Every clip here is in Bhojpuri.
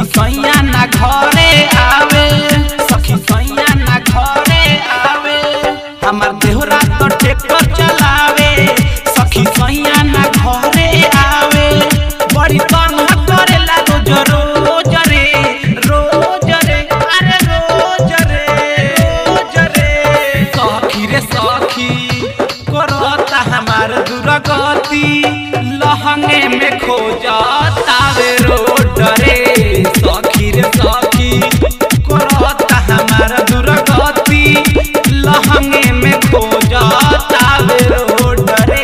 सैया ना घरे आवे सखी सैया ना घरे आवे हमार देहरा तो ट्रैक्टर चलावे सखी सैया ना घरे आवे बड़ी तंग करेला रोज रोज रे रोज रे अरे रोज रे रोज रे सखी रे सखी करता हमार दुर्गति लहंगे में खोजता वे रोड रे सखी रे सखी करता हमार दुर्गति लहंगे में खोजता वे रोड रे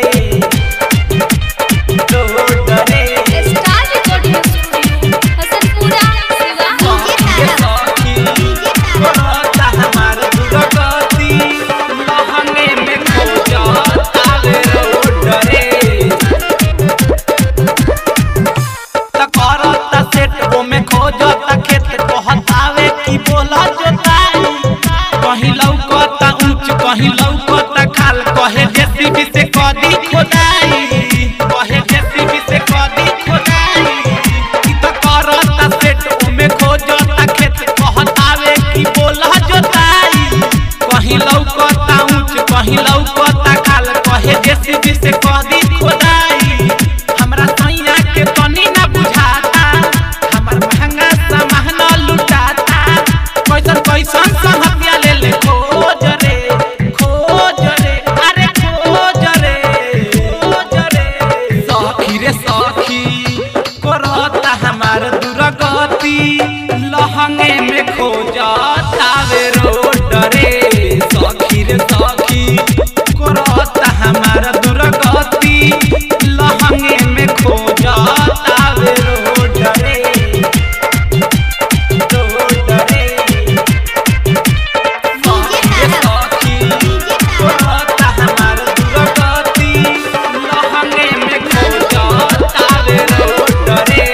रोड रे star recording studio Hasanpura Siwan सखी रे सखी करता हमार दुर्गति लहंगे में खोजता वे रोड रे त करता सेट ओमे खोजता खेत कहतावे की बोला जोताई कहीं लौकता ऊंच कहीं लौकता खाल कहे जेसीबी से कदी खोदाई कहे जेसीबी से कदी खोदाई ई त करता सेट ओमे खोजता खेत कहतावे की बोला जोताई कहीं लौकता ऊंच कहीं लौकता खाल कहे जेसीबी से कदी खोदाई हमरा सैया के तनी ना बुझाता हमर महंगा सामान लुटाता कैसन कैसन संहतिया ले ले खोज रे खोज रे अरे खोज रे खोज रे सखी रे सखी करता हमार दुर्गति लहंगे में खोजता वे रोड रे सखी रे सखी करता हमार दुर्गति लहंगे में खोजता वे रोड रे रोड रे सखी रे सखी करता हमार दुर्गति लहंगे में खोजता वे रोड रे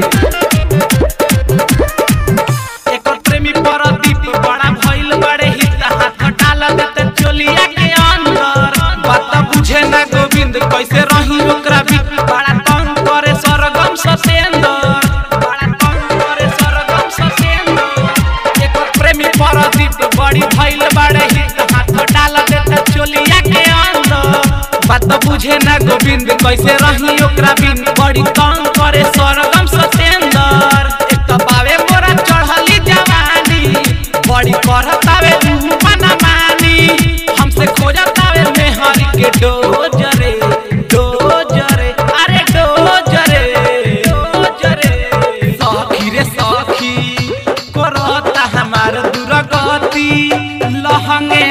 एकर प्रेमी परदीप बड़ा भइल बड़े हित हाथ डाल देते चोलिया के अंदर बात बुझे ना गोविंद कैसे रही ओकरा भी बड़ा तंग करे सरगम सतेंदर बड़ा तंग करे सरगम सतेंदर एकर प्रेमी परदीप बड़ी भइल बड़े हित हाथ डाल देते चोलिया के अंदर बात बुझे ना गोविंद कैसे रही ओकरा बिन बड़ी तंग करे सरगम सतेंदर एक तो बावे मोरा चढ़ली जवानी बड़ी करतावे मना मानी हमसे खोजतावे मेहर के डोजरे डोजरे अरे डोजरे डोजरे सखी रे सखी करता हमार दुर्गति लहंगे